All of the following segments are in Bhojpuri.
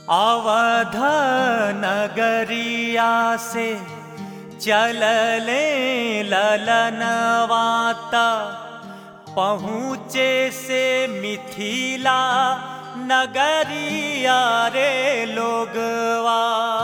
अवध नगरिया से चलले ललनवाता पहुँचे से मिथिला नगरिया रे लोगवा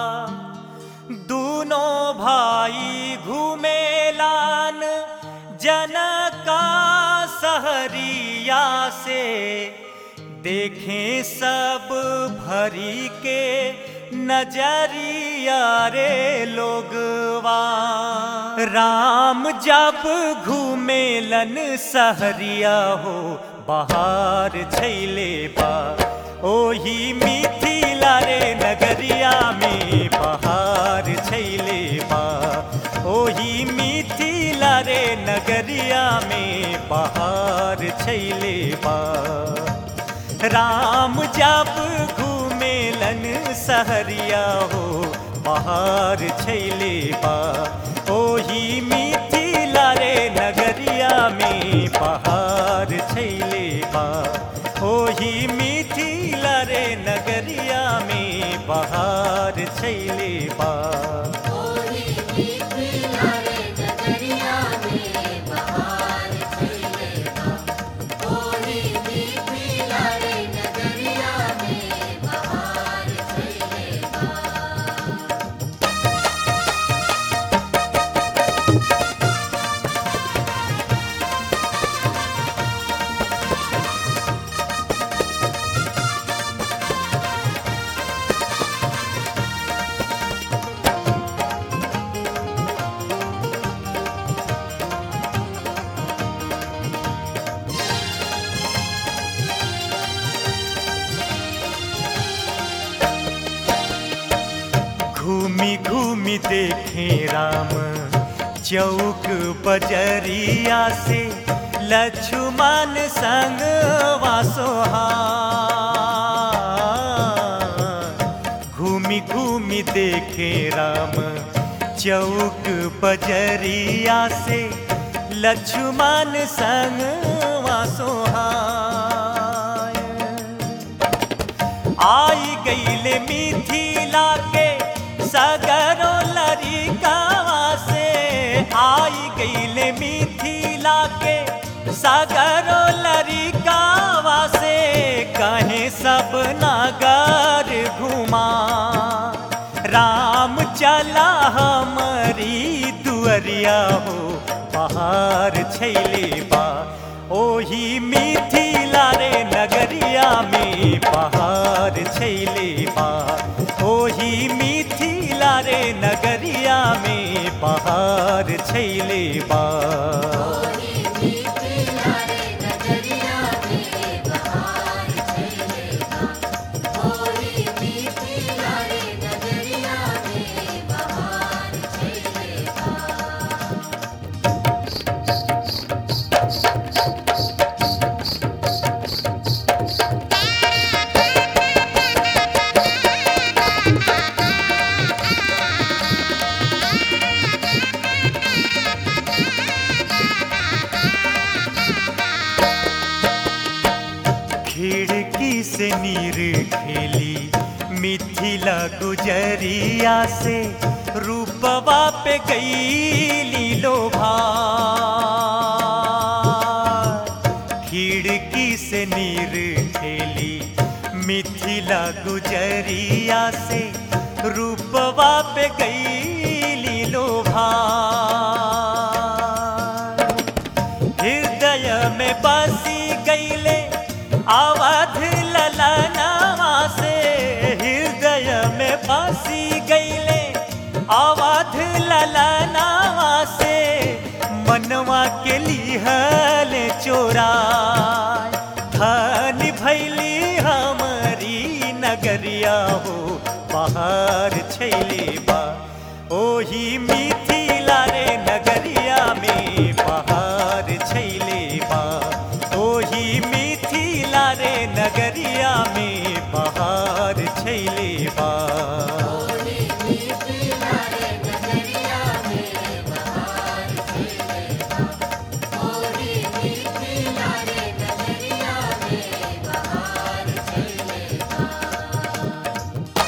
दूनों भाई घूमेलान जनका सहरिया से देखें सब भरी के नजरिया रे लोगवा राम जब घूमेलन सहरिया हो बाहर छैले बा ओही मिथिला रे नगरिया में बहार छैले बा ओही मिथिला रे नगरिया में बहार छैले बा राम जब घूमेलन सहरिया हो बहार छैले बा ओही मिथिला रे नगरिया में बहार छैले बा ओही मिथिला रे नगरिया में बहार छैले बा ओही मिथिला रे नगरिया में बहार छैले बा ओही मिथिला रे नगरिया में बहार छैले बा घूमी घूमी देखे राम चौक बजरिया से लक्ष्मण संग वासोहा घूमी घूमी देखे राम चौक बजरिया से लक्ष्मण संग वासोहा आई गईले मिथिला के सगरो लरिकावा से आई गईले मिथिला के सगरो लरिकावा से कहे सब नगर घुमा राम चला हमारी दुअरिया हो पहाड़ छैले बा ओही मिथिला रे नगरिया में पहाड़ छैले बा ओही मिथिला रे नगरिया में पहाड़ छैले बा ओही मिथिला रे नगरिया में बहार छैले बा ओही मिथिला रे नगरिया में बहार छैले बा खिड़की से नीर खेली मिथिला गुजरिया से रूपवा पे गई लोभा खिड़की से नीर खेली मिथिला गुजरिया से रूपवा पे गई लोभा हृदय में बसी गईले अवध ललनवा से हृदय में बसी गईले अवध ललनवा से मनवा के लिहल चोरा धन भैली हमारी नगरिया हो बाहर छैले बा ओही मिथिला रे नगरिया में पहाड़ छैले बा ओही मिथिला रे नगरिया में पहाड़ छैले बा ओही मिथिला रे नगरिया में बहार छैले बा ओही मिथिला रे नगरिया में बहार छैले बा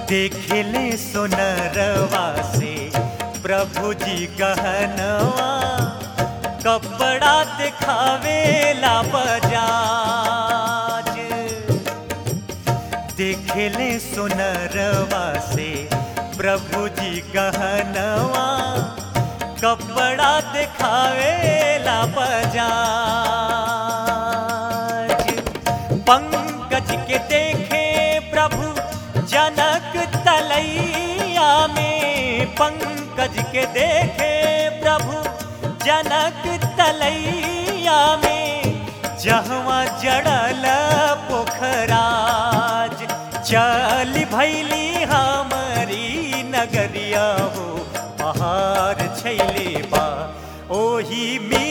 देखले सोनरवा से प्रभु जी गहनवा कपड़ा दिखावेला बजाज देखले सोनरवा से प्रभु जी गहनवा कपड़ा दिखावेला बजाज पंकज के देखे प्रभु जनक तलैया में पंकज के देखे प्रभु जनक तलैया में जहवा जड़ल पोखराज चल भैली हमारी नगरिया हो पहाड़ छैले बा ओही मी